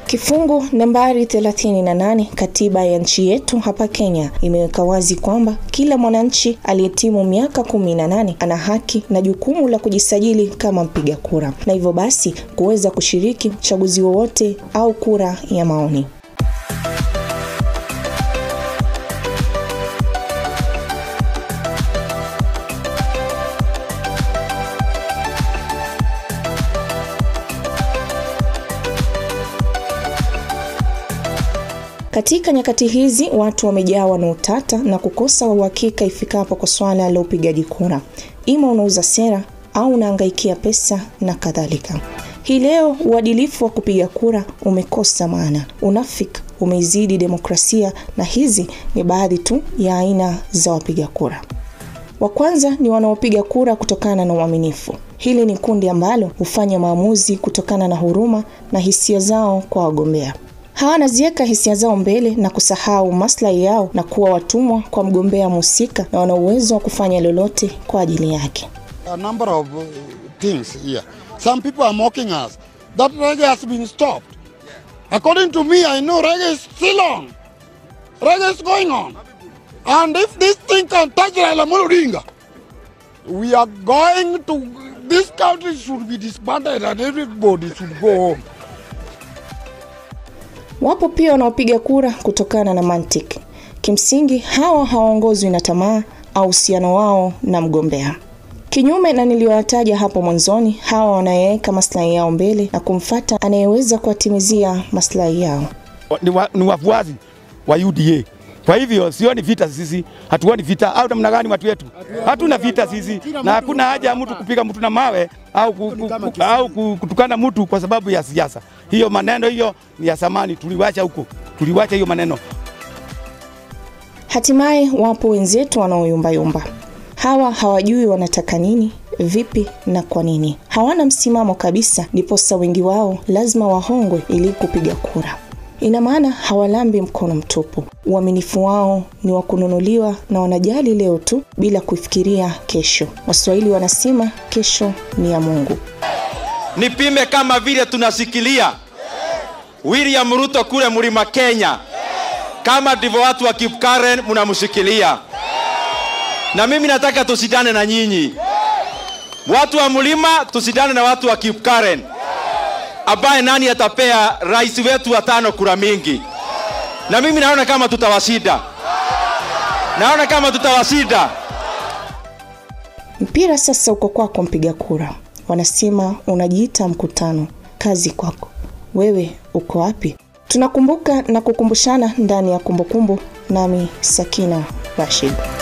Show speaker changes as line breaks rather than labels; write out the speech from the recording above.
Kifungu nambari 38 katiba ya nchi yetu hapa Kenya imeweka wazi kwamba kila mwananchi aliyetimu miaka 18 ana haki na jukumu la kujisajili kama mpiga kura na hivyo basi kuweza kushiriki uchaguzi wowote au kura ya maoni. Katika nyakati hizi watu wamejawa na utata na kukosa uhakika ifikapo kwa swala la upigaji kura, ima unauza sera au unaangaikia pesa na kadhalika. Hii leo uadilifu wa kupiga kura umekosa maana, unafiki umeizidi demokrasia, na hizi ni baadhi tu ya aina za wapiga kura. Wa kwanza ni wanaopiga kura kutokana na uaminifu. Hili ni kundi ambalo hufanya maamuzi kutokana na huruma na hisia zao kwa wagombea hawanaziweka hisia zao mbele na kusahau maslahi yao na kuwa watumwa kwa mgombea mhusika na wana uwezo wa kufanya lolote kwa ajili yake.
A number of uh, things here. Some people are mocking us that reggae has been stopped. According to me, I know reggae is still on. Reggae is going on. And if this thing can touch Raila Amolo Odinga, we are going to, this country should be disbanded and everybody should go home.
Wapo pia wanaopiga kura kutokana na mantiki. Kimsingi hawa hawaongozwi na tamaa au uhusiano wao na mgombea. Kinyume na niliyoyataja hapo mwanzoni, hawa wanayeweka maslahi yao mbele na kumfata anayeweza kuwatimizia maslahi yao.
Ni, wa, ni wafuasi wa UDA. Kwa hivyo sioni vita sisi, hatuoni vita au namna gani? Watu wetu hatuna vita sisi, na hakuna haja ya mtu kupiga mtu na mawe au, ku, ku, ku, au kutukana mtu kwa sababu ya siasa. Hiyo maneno hiyo ni ya zamani, tuliwacha huko, tuliwacha hiyo maneno.
Hatimaye wapo wenzetu wanaoyumbayumba. Hawa hawajui wanataka nini, vipi na kwa nini. Hawana msimamo kabisa, ndiposa wengi wao lazima wahongwe ili kupiga kura. Ina maana hawalambi mkono mtupu. Uaminifu wao ni wa kununuliwa na wanajali leo tu bila kufikiria kesho. Waswahili wanasema kesho ni ya Mungu.
Nipime kama vile tunasikilia William Ruto kule mlima Kenya, kama ndivyo watu wa Kipkaren mnamshikilia, na mimi nataka tusidane na nyinyi watu wa mlima, tusidane na watu wa Kipkaren ambaye nani atapea rais wetu wa tano kura mingi, na mimi naona kama tutawashinda, naona kama tutawashinda.
Mpira sasa uko kwako, mpiga kura. Wanasema unajiita mkutano, kazi kwako. Wewe uko wapi? Tunakumbuka na kukumbushana ndani ya kumbukumbu, nami Sakina Rashid.